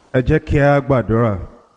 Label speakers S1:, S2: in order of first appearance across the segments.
S1: ẹ jẹ́ kí a gbàdúrà.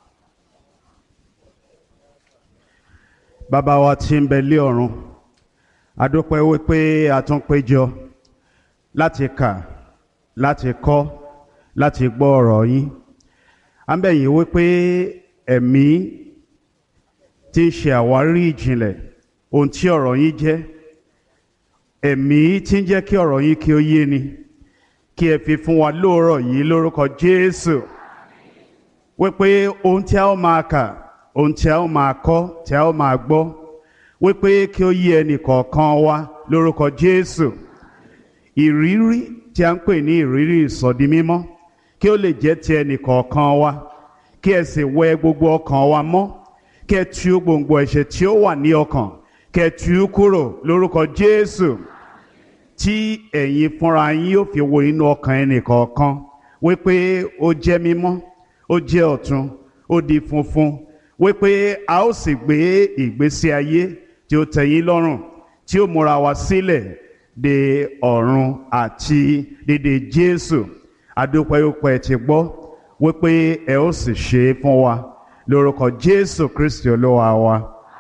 S1: bàbá wa tí ń bẹ lé ọ̀run a dúpẹ́ wípé a tún péjọ láti kà láti kọ́ láti gbọ́ ọ̀rọ̀ yín à ń bẹ̀ yín wípé ẹ̀mí tí ń ṣe àwárí ìjìnlẹ̀ ohun tí ọ̀rọ̀ yín jẹ́ ẹ̀mí tí ń jẹ́ kí ọ̀rọ̀ yín kí ó yé ni kí ẹ fi fún wa lóòrọ̀ yìí lórúkọ Jésù wípé ohun tí a ó máa kà ohun tí a ó máa kọ́ tí a ó máa gbọ́ wípé kí ó yé ẹnì kọ̀ọ̀kan wa lórúkọ Jésù ìrírí tí a ń pè ní ìrírí ìsọdi mímọ́ kí ó lè jẹ́ ti ẹnì kọ̀ọ̀kan wa kí ẹ sì wẹ gbogbo ọkàn wa mọ́ kí ẹ tú gbòǹgbò ẹ̀ṣẹ̀ tí ó wà ní ọkàn kí ẹ tú kúrò lórúkọ Jésù tí ẹ̀yin fúnra yín yóò fi wo inú ọkàn ẹnì kọ̀ọ̀kan wípé ó jẹ́ mímọ́ ó jẹ́ ọ̀tun ó di funfun wípé a ó sì gbé ìgbésí ayé tí ó tẹ́ yín lọ́rùn tí ó múra wa sílẹ̀ de ọ̀run àti dédé Jésù adúpẹ́yọpẹ́ ti gbọ́ wípé ẹ ó sì ṣe é fún wa lórúkọ Jésù Kristi olúwa wa.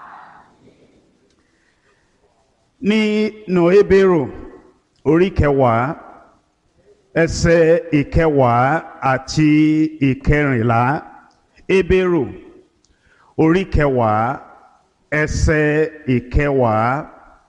S1: nínú Hébérù orí kẹwàá ẹsẹ̀ ìkẹwàá àti ìkẹrìnlá Hébérù orí kẹwàá ẹsẹ̀ ìkẹwàá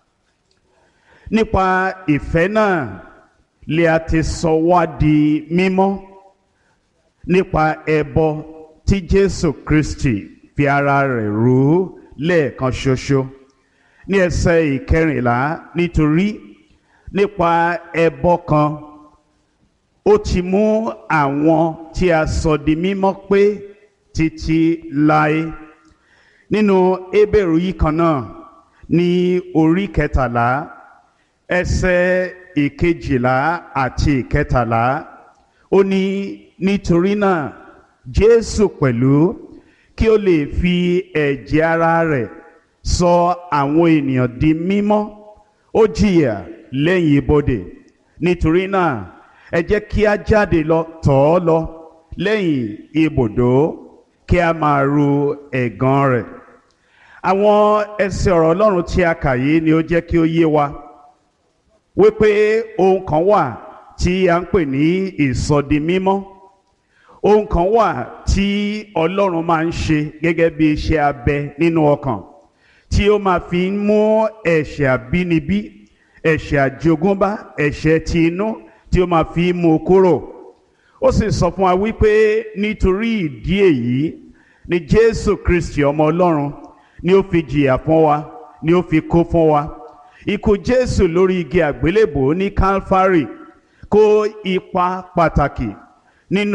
S1: nípa ìfẹ́ náà lè a ti sọ wá di mímọ́ nípa ẹbọ tí Jésù Kristi fi ara rẹ̀ rú lẹ́ẹ̀kan ṣoṣo ní ẹsẹ̀ ìkẹrìnlá nítorí nípa ẹbọ kan ó ti mú àwọn tí a sọ di mímọ́ pé títí láé nínú Hébérù yìí kan náà ní orí kẹtàlá ẹsẹ̀ ìkejìlá àti ìkẹtàlá ó ní nítorí náà Jésù pẹ̀lú kí ó lè fi ẹ̀jẹ̀ ara rẹ̀ sọ àwọn ènìyàn di mímọ́ ó jìyà lẹ́yìn ibodè nítorí náà ẹ jẹ́ kí a jáde lọ tọ̀ ọ́ lọ lẹ́yìn ibùdó kí a máa ru ẹ̀gàn rẹ̀ àwọn ẹsẹ̀ ọ̀rọ̀ Ọlọ́run tí a kà yìí ni ó jẹ́ kí ó yé wa wípé ohun kan wà tí a ń pè ní ìsọdi mímọ́ ohun kan wà tí Ọlọ́run máa ń ṣe gẹ́gẹ́ bí iṣẹ́ abẹ nínú ọkàn tí ó máa fi ń mú ẹ̀ṣẹ̀ àbínibí ẹ̀ṣẹ̀ àjogúnbá ẹ̀ṣẹ̀ ti inú tí ó máa fi mú kúrò ó sì sọ fún wa wípé nítorí ìdí èyí ni Jésù Kristi ọmọ Ọlọ́run ni ó fi jìyà fún wa ni ó fi kú fún wa ikú Jésù lórí igi àgbélébò ní Calvary kó ipa pàtàkì nínú